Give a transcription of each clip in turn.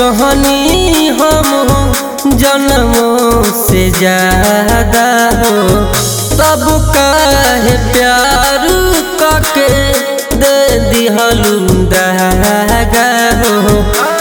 चहनी हम हो जन्मों से ज्यादा हो तब काहे प्यार कके दे दिहलू दगा हो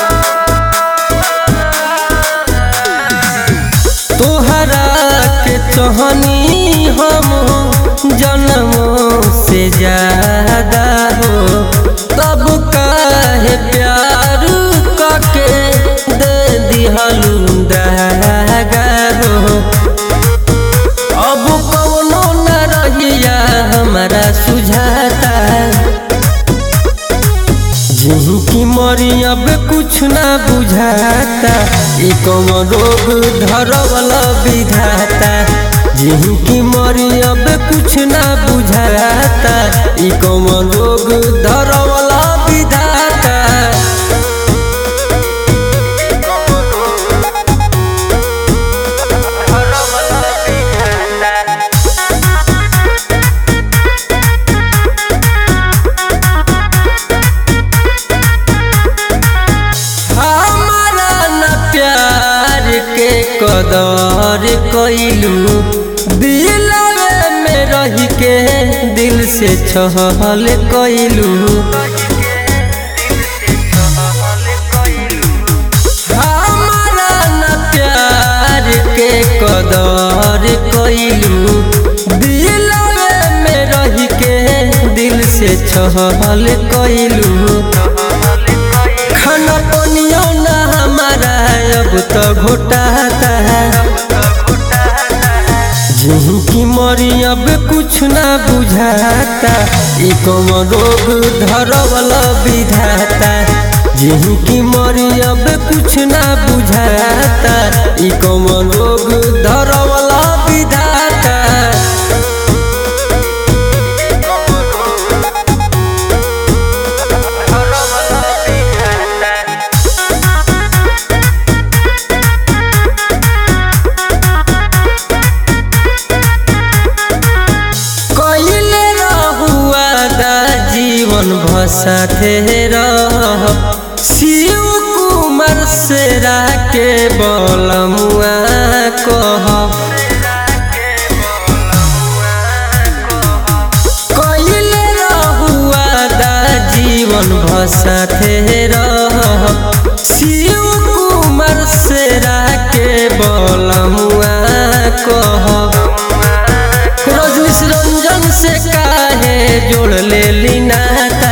तोहरा के चहनी हम हो जन्मों से ज्यादा हो तब काहे प्यार कके दे दिहलू दगा हो अब कौनो न रहिया हमारा सुझाता जिनकी मरी अब कुछ ना बुझाता ई कौन रोग धरवला विधाता जिनकी मरी अब कुछ ना बुझाता ई कौन रोग धरवला विधाता हमारा न प्यार के कदर कैलू दिलवे में रह के दिल से छहल कैलू हमारा न प्यार के कदर कैलू दिलवे में रह के दिल से छहल कैलू खाना पनियो ना हमारा अब तो घोटाता जिनकी मरी अब कुछ ना बुझाता ई कौन रोग धरवला विधाता जिनकी मरी अब कुछ ना बुझाता ई कौन रोग धरवला विधाता कइले रहुआ दा जीवन भसाथे रह शिव कुमार सेरा के बलमुआ कह कइले रहुआ दा जीवन भसाथे रह शिव कुमार सेरा के बलमुआ कह रजनीश रंजन से काहे जोड़ ले ली नाता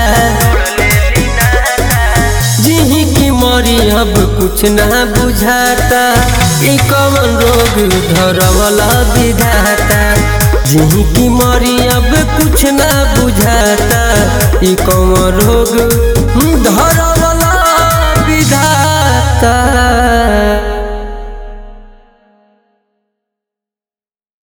जिही की मरी अब कुछ ना बुझाता ई कौन रोग धरवला विधाता जिही की मरी अब कुछ ना बुझाता ई कौन रोग धरवला विधाता